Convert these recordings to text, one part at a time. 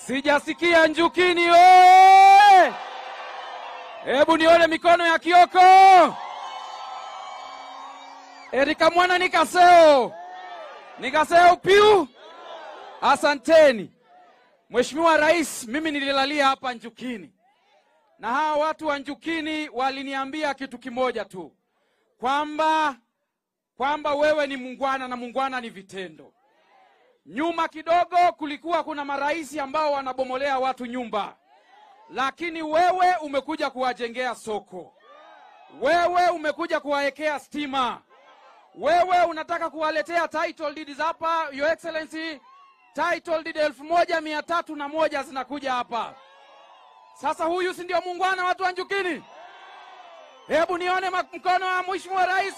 Sijasikia Njukini oye! Hebu nione mikono ya Kioko. Erika mwana nikaseo nikaseo piu. Asanteni Mheshimiwa Rais, mimi nililalia hapa Njukini na hawa watu wa Njukini waliniambia kitu kimoja tu kwamba kwamba wewe ni muungwana na muungwana ni vitendo. Nyuma kidogo kulikuwa kuna marais ambao wanabomolea watu nyumba, lakini wewe umekuja kuwajengea soko, wewe umekuja kuwawekea stima, wewe unataka kuwaletea title deeds hapa, your excellency, title deed elfu moja mia tatu na moja zinakuja hapa. Sasa huyu si ndio muungwana watu wa Njukini? Hebu nione mkono wa mheshimiwa rais.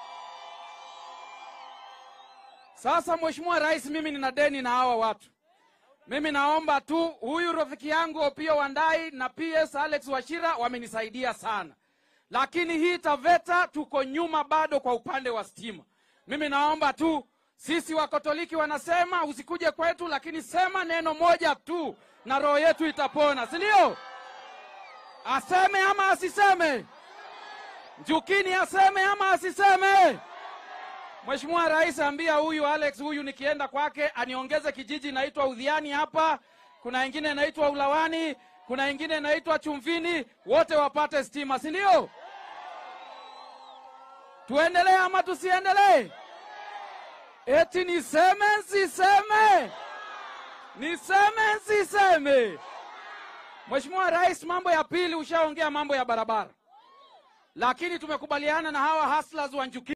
Sasa mheshimiwa rais, mimi nina deni na hawa watu. Mimi naomba tu, huyu rafiki yangu Opio Wandai na PS Alex Washira wamenisaidia sana, lakini hii Taveta tuko nyuma bado kwa upande wa stima. Mimi naomba tu, sisi Wakatoliki wanasema usikuje kwetu, lakini sema neno moja tu na roho yetu itapona, si ndio? Aseme ama asiseme? Njukini aseme ama asiseme? Mheshimiwa Rais, ambia huyu Alex huyu nikienda kwake aniongeze kijiji inaitwa Udhiani hapa, kuna ingine inaitwa Ulawani, kuna ingine inaitwa Chumvini, wote wapate stima, si ndio? Tuendelee ama tusiendelee? Eti niseme nsiseme? Niseme nsiseme? Mheshimiwa Rais, mambo ya pili ushaongea mambo ya barabara, lakini tumekubaliana na hawa hustlers wa Njukini